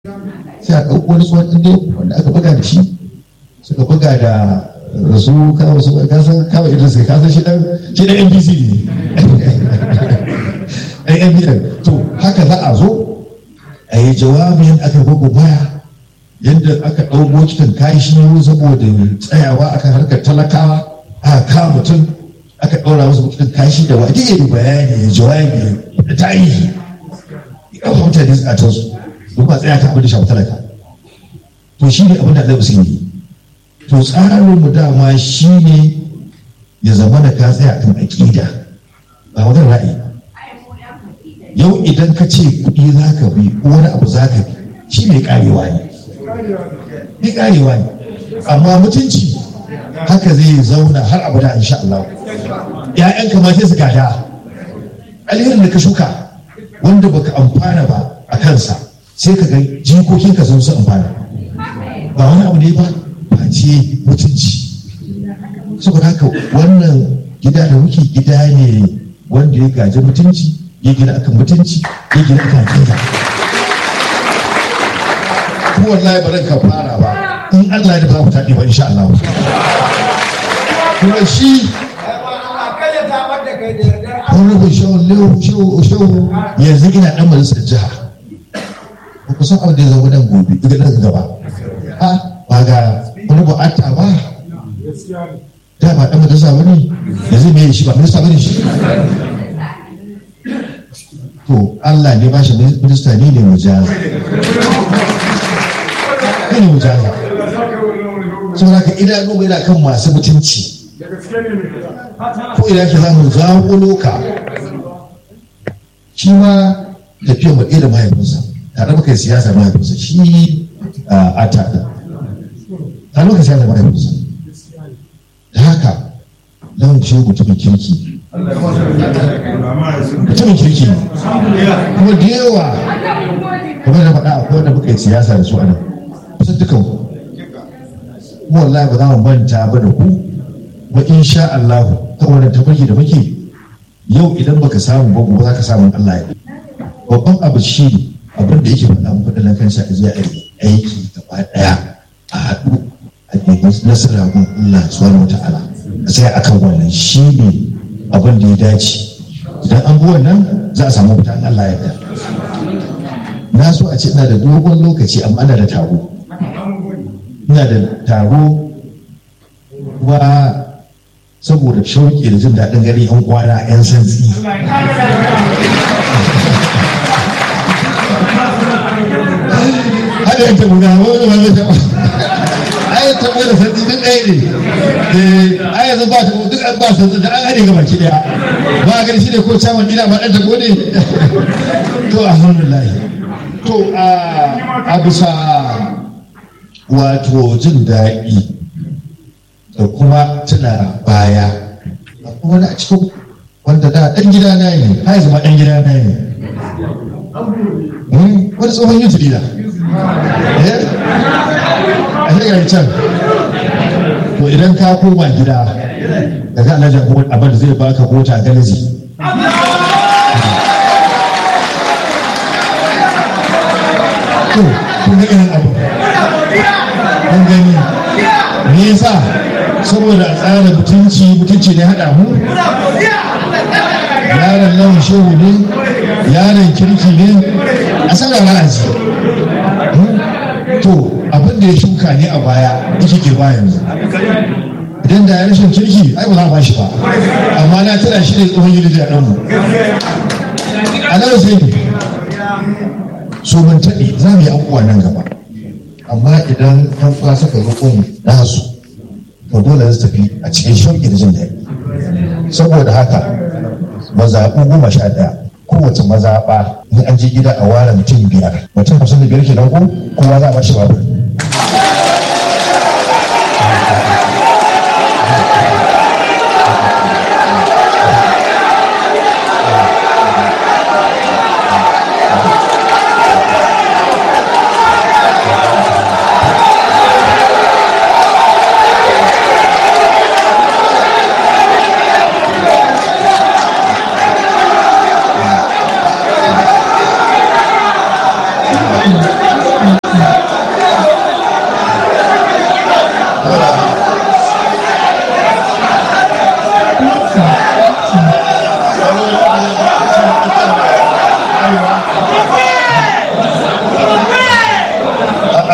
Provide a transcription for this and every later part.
sai a ɗauko wani tsohon ɗin wanda aka buga da shi suka buga da rasu kawo su kasan kawo idan sai kasan shi dan shi dan NBC ne ɗan NBC to haka za a zo a yi jawabin aka gogo baya yadda aka ɗau bokitan kashi saboda tsayawa akan harkar talakawa a kawo mutum aka ɗaura wasu bokitan kashi da waje ya yi bayani ya jawabi da tarihi ya ɗauka mutane a tansu duk ba tsaya ta abin da shafi talaka to shi ne abin da Allah sun yi to tsarin mu dama shi ne ya zama da ka tsaya kan aƙida ba wajen ra'ayi yau idan ka ce kuɗi za ka bi ko wani abu za ka bi shi mai ƙarewa ne mai ƙarewa ne amma mutunci haka zai zauna har abada insha Allah ƴaƴan ma sai su gada alherin da ka shuka wanda baka amfana ba a kansa sai ka ga jikokinka sun su amfana ba wani abu ne ba face mutunci saboda haka wannan gida da muke gida ne wanda ya gaji mutunci ya gina akan mutunci ya gina akan kinga ko wallahi ba ka fara ba in Allah ya ba ku taɗi ba insha Allah kuma shi wani ku shehu shehu yanzu ina ɗan majalisar jiha ba ku san abin da ya zama nan gobe daga nan gaba a ba ga wani bu'ata ba da ba ɗan majalisa ba ne yanzu me shi ba minista ba ne shi to Allah ne ba shi minista ne ne mujaza ne ne mujaza saboda ka idanu mai kan masu mutunci ko idan ka zamu zaƙulo ka shi ma tafiyar mu da mahaifinsa tare muka yi siyasa mahaifinsa shi a tada tare muka siyasa mahaifinsa da haka zan ce mutumin kirki mutumin kirki ne kuma da yawa kamar da faɗa akwai wanda muka yi siyasa da su a nan kusan dukan ku kuma wallahi ba za mu manta ba da ku ba insha Allah ta wannan tafarki da muke yau idan baka samu ba gobe za ka samu Allah ya babban abu shi ne abin da yake faɗa muku da kansa a zai aiki gaba ɗaya a haɗu a nemi nasara gun Allah subhanahu wata'ala a sai akan wannan shi ne abin da ya dace idan an bi wannan za a samu fitan Allah ya na so a ce ina da dogon lokaci amma ina da taro ina da taro kuma saboda shauƙi da jin daɗin gari yan kwana yan santsi hada yin tabu na wani wani tabu ayat tabu da santsi duk ɗaya ne ayat zan ba ta duk an ba santsi da an haɗe gaba ki ɗaya ba a gani shi ne ko caman gida ma ɗan tabo ne to alhamdulillah to a bisa wato jin daɗi da kuma tuna baya akwai wani a cikin wanda da ɗan gida na ne har zama ɗan gida na ne wani tsohon yin turida a shirya can to idan ka koma gida da ga alhaji abin da zai baka mota galaji to kun ga irin abu kun gani me yasa saboda a tsara mutunci mutunci ne haɗa mu yaron lawan shehu ne yaron kirki ne a sana ra'azi to abin da ya shuka ne a baya ita ke ba yanzu idan da ya rashin kirki ai ba za a ba shi ba amma na tana shi ne tsohon yi da ɗanmu a nan sai ne so mun taɗi za mu yi abubuwa nan gaba amma idan ɗan uwa suka zo kun nasu to dole su tafi a cikin shauƙi da jin daɗi saboda haka mazaɓu goma sha ɗaya kowace mazaɓa in an je gida a ware mutum biyar mutum hamsin da biyar kenan ko kowa za a bashi babur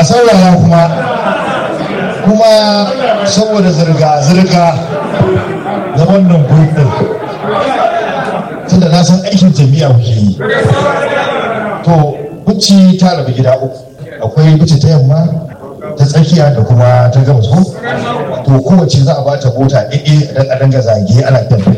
saurara kuma kuma saboda zirga-zirga na wannan gudun tunda na san aikin jami'a kuke yi to buci ta rabu gida uku akwai buci ta yamma ta tsakiya da kuma ta gabas ko to kowace za a ba ta mota ɗaiɗe dan a danga zage ana tafi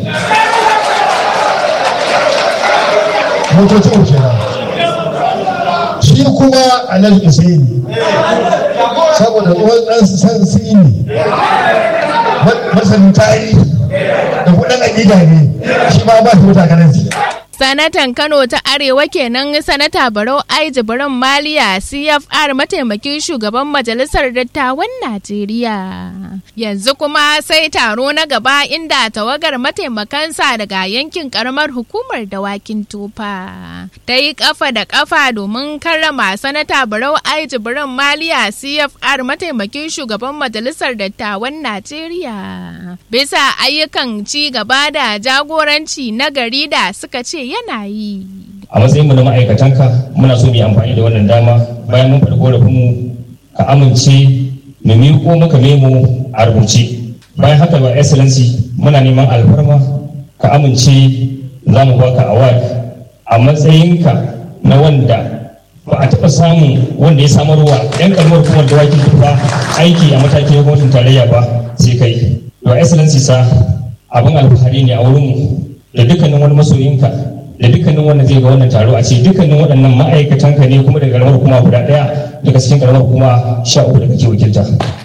motoci uku kenan shi kuma a nan usaini saboda tsohon ɗan san sini masanin tarihi da kudin aƙida ne shi ma ba shi mota kanan Sanatan Kano ta Arewa kenan Sanata Barau Ai Jibrin Maliya CFR mataimakin shugaban Majalisar Dattawan Najeriya. Yanzu kuma sai taro na gaba inda tawagar mataimakansa daga yankin karamar hukumar dawakin tufa. Ta yi kafa da kafa domin karrama Sanata Barau Ai Jibrin Maliya CFR mataimakin shugaban Majalisar Dattawan Najeriya. Bisa ayyukan ci gaba da jagoranci na gari da suka ce yana yi. A matsayin mu na ma'aikatanka muna so mu yi amfani da wannan dama bayan mun faɗi korafin mu ka amince mu miƙo maka memo a rubuce. Bayan haka ba excellency muna neman alfarma ka amince za mu baka award a matsayinka na wanda ba a taɓa samun wanda ya samarwa 'yan kalmar kuma da wakin tufa aiki a matakin gwamnatin tarayya ba sai kai. Your excellency sa abin alfahari ne a wurinmu da dukkanin wani masoyinka da dukkanin wanda zai ga wannan taro a ce dukkanin waɗannan ma'aikatan ka ne kuma daga karamar hukuma guda ɗaya daga cikin karamar hukuma sha uku da kake wakilta.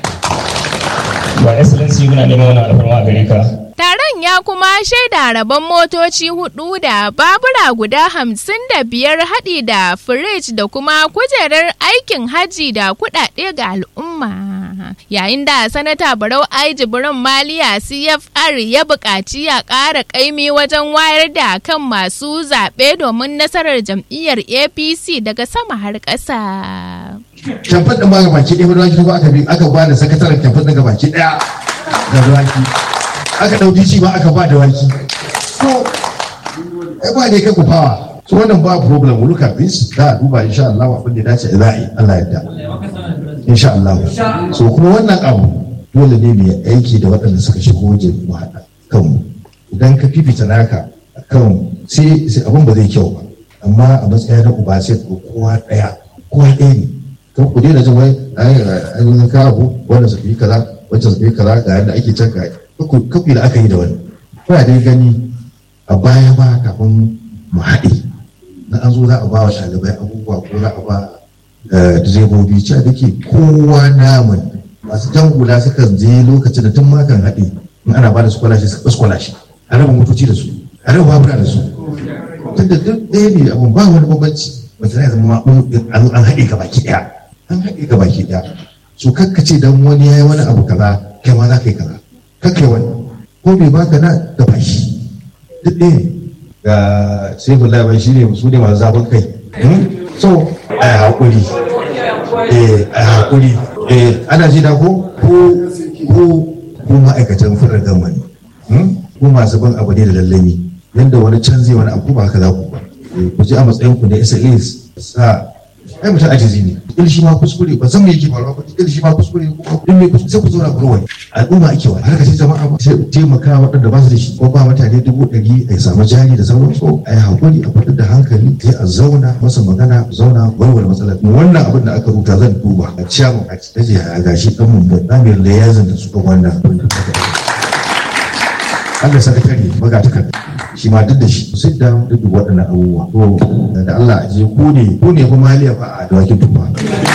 Wa excellency muna neman wannan alfarma a gare ka. Taron ya kuma shaida rabon motoci hudu da babura guda hamsin da biyar haɗi da firij da kuma kujerar aikin haji da kuɗaɗe ga al'umma. Yayin da Sanata Barau Ai Jibrin Maliya CFR ya buƙaci ya ƙara ƙaimi wajen wayar da kan masu zaɓe domin nasarar jam'iyyar APC daga sama har ƙasa. Kyamfan ɗin ba ga baki ɗaya ba da aka bi aka ba da sakataren kyamfan ɗin ga baki ɗaya da ruwaki. aka ɗauki ci ba aka ba da waki to ai ba ne kai ku fawa so wannan ba problem we look at this da a duba insha Allah abin da dace za a yi Allah yadda insha Allah so kuma wannan abu dole ne mu aiki da waɗanda suka shigo wajen mu haɗa kanmu idan ka fifita naka kan sai sai abin ba zai kyau ba amma a matsayin na uba sai ko kowa ɗaya kowa ɗaya ne kan ku daina jin wai ai ka abu wannan su fi kaza wancan su fi kaza ga yadda ake can ga kafi da aka yi da wani kuna dai gani a baya ba kafin mu haɗe na an zo za a ba wa ɗalibai abubuwa ko za a ba direbobi cewa da ke kowa namun masu jan hula sukan je lokacin da tun makan haɗe in ana ba da scholarship su scholarship a raba motoci da su a raba babura da su tun da duk ɗaya ne abun ba wani bambanci wata ya zama an haɗe ka baki ɗaya an haɗe ka baki ɗaya so kakkace dan wani ya yi wani abu kaza kai ma za ka yi kaza kake wani ko bai baka na da bashi duk ɗaya ga sai ku labai shi ne su ne masu zafin kai so a yi haƙuri eh a yi haƙuri eh ana ji da ko ko ko ko ma'aikatan firar gama ne ko masu bin abu ne da lallami yadda wani can zai wani abu ba haka za ku ba ku ji a matsayin ku na SLAs sa ai mutum ajizi ne il shi ma kuskure ba san me yake faruwa ba il shi ma kuskure ko in me kuskure sai ku zauna ku wani al'umma ake wa har ka ce jama'a ba sai taimaka waɗanda ba su da shi ko ba mutane dubu ɗari a samu jari da sauran so a yi hakuri a fitar da hankali sai a zauna masa magana zauna warware matsalar wannan abin da aka rubuta zan duba a ciyamu a ce a gashi ɗan mun da ɗamiyar da ya zanta su kan wannan abin da Allah sakatare maga takarda shi ma duk da shi sit down duk waɗannan abubuwa to da Allah a je ku ne ku ne kuma haliya fa a dawakin tufa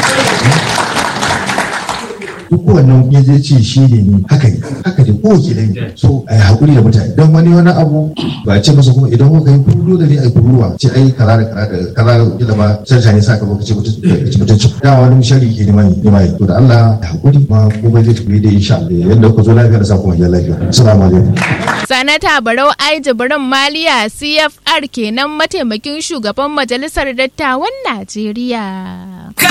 duk wannan ya je ce shi ne ni haka ne haka ne ko ke dai so a yi hakuri da mutane dan wani wani abu ba ce masa kuma idan kuka yi kudu da ne a yi kuruwa ce ai kaza da kaza da kaza kila ma canca ne saka lokaci mutunci da wani shari ke neman neman to da Allah ya hakuri ma ko bai zai tafi da insha Allah yanda ku zo lafiya da sa kuma ya lafiya assalamu alaikum Sanata Barau Ai Jibrin Maliya CFR kenan mataimakin shugaban Majalisar Dattawan Najeriya.